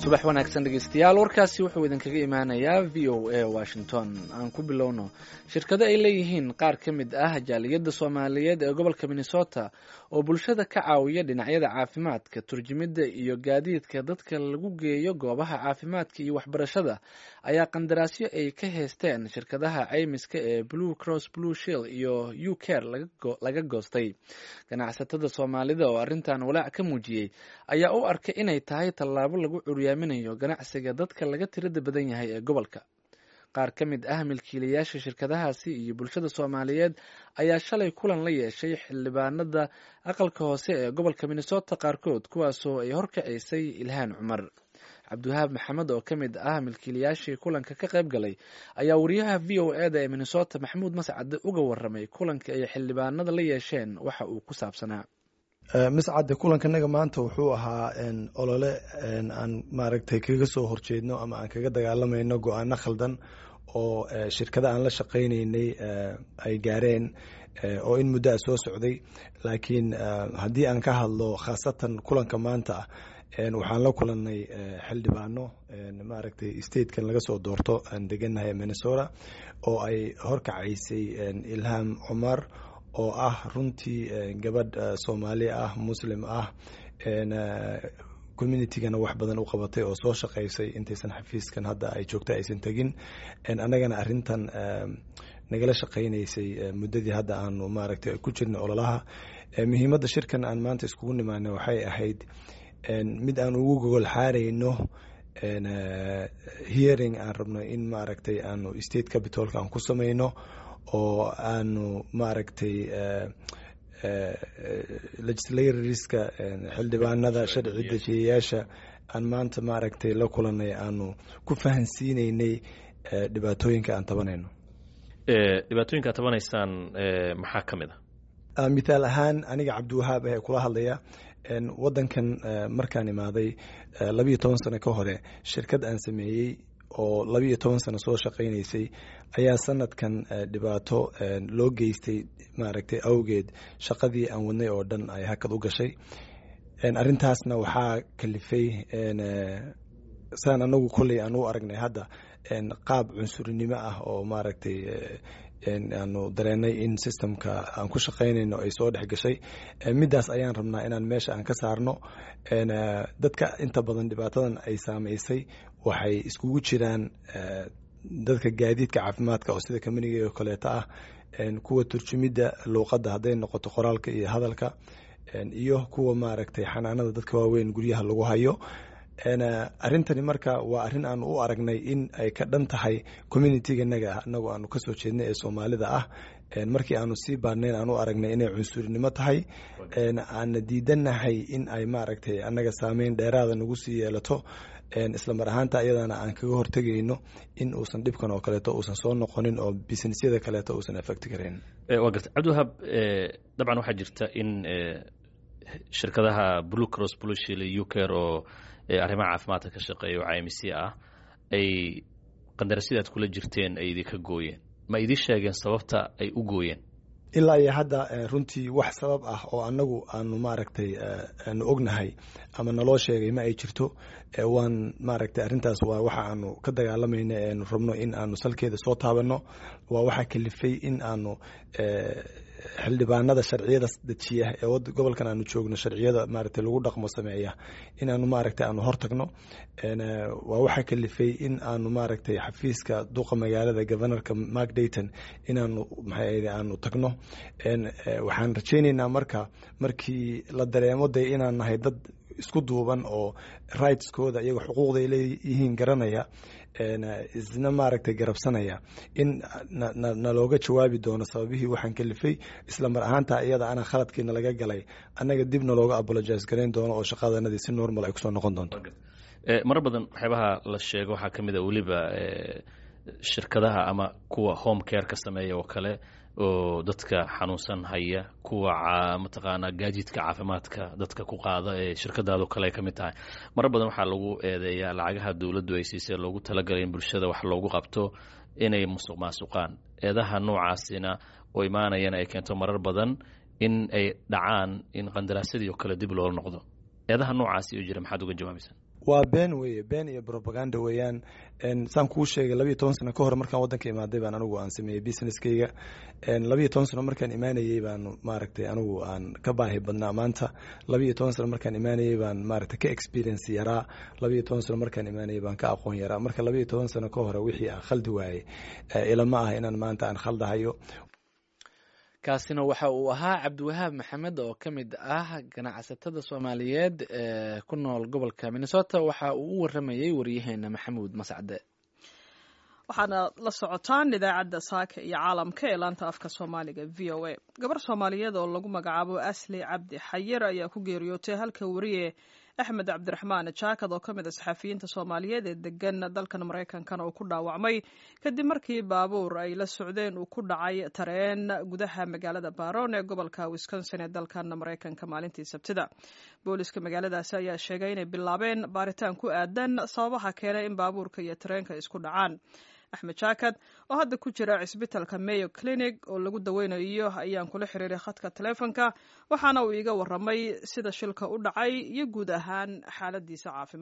subax wanaagsan dhegeystayaal warkaasi wuxuu idinkaga imaanayaa v o a washington aan ku bilowno shirkado ay leeyihiin qaar ka mid ah jaaliyadda soomaaliyeed ee gobolka minnesota oo bulshada ka caawiya dhinacyada caafimaadka turjumidda iyo gaadiidka dadka lagu geeyo goobaha caafimaadka iyo waxbarashada ayaa qandaraasyo ay ka heysteen shirkadaha caymiska ee blue cross blue shield iyo u care laga goostay ganacsatada soomaalida oo arrintan walaac ka muujiyey ayaa u arkay inay tahay tallaabo lagu curyaaminayo ganacsiga dadka laga tirada badan yahay ee gobolka qaar ka mid ah milkiilayaasha shirkadahaasi iyo bulshada soomaaliyeed ayaa shalay kulan la yeeshay xildhibaanada aqalka hoose ee gobolka minnesota qaarkood kuwaasoo ay horkacisay ilhaan cumar cabdiwahaab maxamed oo ka mid ah milkiilayaashii kulanka ka qayb galay ayaa wariyaha v o e da ee minnesota maxamuud mascade uga waramay kulanka ay xildhibaanada la yeesheen waxa uu ku saabsanaa miscadde kulankanaga maanta wuxuu ahaa olole aan maaragtay kaga soo horjeedno ama aan kaga dagaalamayno go-aano khaldan oo shirkada aan la shaqaynaynay ay gaareen oo in muddo a soo socday laakiin haddii aan ka hadlo khaasatan kulanka maanta waxaan la kulannay xildhibaano maaragtay statekan laga soo doorto aan degannahay minnesota oo ay horkacaysay ilham cumar oo ah runtii gabadh soomaali ah muslim ah communitygana wax badan u qabatay oo soo shaqaysay intaysan xafiiskan hadda ay joogta aysan tegin annagana arintan nagala shaqaynaysay muddadii hadda aanu maaragtay ku jirnay ololaha muhiimadda shirkan aan maanta iskugu nimaana waxay ahayd mid aan ugu gogol xaarayno hearing aan rabno in maaragtay aanu state capitolka aan ku samayno oo aanu maaragtay legislatorska xildhibaanada sharci dejiyayaasha aan maanta maaragtay la kulanay aanu ku fahansiineynay dhibaatooyinka aan tabanayno dhibaatooyinka aad tabanaysaan maxaa ka mid a mithaal ahaan aniga cabdiwahaab ah ee kula hadlaya wadankan markaan imaaday labiiyo toban sano ka hore shirkad aan sameeyey oo labiiyo toban sano soo shaqaynaysay ayaa sanadkan dhibaato loo geystay maaragtay awgeed shaqadii aan wadnay oo dhan ay hakad u gashay arintaasna waxaa kalifay saan anagu kolley aan u aragnay hadda qaab cunsurinimo ah oo maaragtay aanu dareenay in systemka aan ku shaqaynayno ay soo dhex gashay middaas ayaan rabnaa inaan meesha aan ka saarno dadka inta badan dhibaatadan ay saamaysay waxay iskugu jiraan dadka gaadiidka caafimaadka oo sida communiga oo kaleeto ah kuwa turjumidda luuqadda hadday noqoto qoraalka iyo hadalka iyo kuwa maaragtay xanaanada dadka waaweyn guryaha lagu hayo arrintani marka waa arrin aanu u aragnay in ay ka dhan tahay communityganaga anagu aanu kasoo jeednay ee soomaalida ah markii aanu sii baadnayn aan u aragnay inay cunsurinimo tahay aana diidanahay in ay maaragtay annaga saameyn dheeraada nagu sii yeelato isla mar ahaanta iyadana aan kaga hortegayno in uusan dhibkan oo kaleeto uusan soo noqonin oo businessyada kaleeto uusan affecti karayn waa garta cabdiwahaab dabcan waxaa jirta in shirkadaha blue cross blue shield u care oo arrimaha caafimaadka ka shaqeeya oo caymisya ah ay qandarasida aad kula jirteen ay idinka gooyeen ma idin sheegeen sababta ay u gooyeen ilaa iyo hadda runtii wax sabab ah oo anagu aanu maaragtay aanu ognahay ama naloo sheegay ma ay jirto waan maaragtay arrintaas waa waxa aanu ka dagaalamayna eanu rabno in aanu salkeeda soo taabanno waa waxaa kalifay in aanu xildhibaanada sharciyada dejiya ee gobolkan aanu joogno sharciyada maaragtay lagu dhaqmo sameeya in aanu maaragtay aanu hortagno waa waxaa kalifay in aanu maaragtay xafiiska duqa magaalada governorka mark dayton inaanu maxay aanu tagno waxaan rajaynaynaa marka markii la dareemo de inaan nahay dad isku duuban oo rightskooda iyago xuquuqda ay leeyihiin garanaya isna maaragtay garabsanaya in nalooga jawaabi doono sababihii waxaan kalifay isla mar ahaanta iyada ana khaladkiina laga galay annaga dib nalooga apologize garayn doono oo shaqadanadii si normal ay kusoo noqon doonto marar badan waxyaabaha la sheego waxaa ka mid a weliba shirkadaha ama kuwa home care ka sameeya oo kale oo dadka xanuunsan haya kuwa mataqaanaa gaadiidka caafimaadka dadka ku qaada ee shirkadaado kale ay ka mid tahay marar badan waxaa lagu eedeeyaa lacagaha dowladdu ay siisay loogu talagalay in bulshada wax loogu qabto inay musuq maasuqaan eedaha noocaasina oo imaanayana ay keento marar badan in ay dhacaan in qandaraasyadii oo kale dib loola noqdo eedaha noocaasi oo jira maxaad uga jawaabaysaa waa been weeye been iyo propaganda weeyaan saan kuu sheegay labiiyo toban sano ka hor markaan waddanka imaaday baan anigu aan sameeyey businesskayga labiiyo toban sano markaan imaanayey baan maaragtay anigu aan ka baahi badnaa maanta labiiyo toban sano markaan imaanayey baan maaragtay ka experience yaraa labiiyo toban sano markaan imaanayey baan ka aqoon yaraa marka labiiyo toban sano ka hore wixii aan khaldi waayey ilama ah inaan maanta aan khaldahayo kaasina waxa uu ahaa cabdiwahaab maxamed oo ka mid ah ganacsatada soomaaliyeed ee ku nool gobolka minnesota waxa uu u waramayey waryaheena maxamuud mascade waxaana la socotaan idaacadda saaka iyo caalamka ee laanta afka soomaaliga v o a gabar soomaaliyeed oo lagu magacaabo asli cabdi xayir ayaa ku geeriyootay halka wariye axmed cabdiraxmaan jaakad oo ka mid a saxafiyiinta soomaaliyeed ee degan dalkan maraykankana uu ku dhaawacmay kadib markii baabuur ay la socdeen uu ku dhacay tareen gudaha magaalada baron ee gobolka wisconsin ee dalkan maraykanka maalintii sabtida booliska magaaladaasi ayaa sheegay inay bilaabeen baaritaan ku aadan sababaha keenay in baabuurka iyo tareenka isku dhacaan axmed jaakad oo hadda ku jira cisbitalka mayo clinic oo lagu daweynayo ayaan kula xiriiray khadka taleefonka waxaana uu iiga waramay sida shilka u dhacay iyo guud ahaan xaaladiisa caafimaad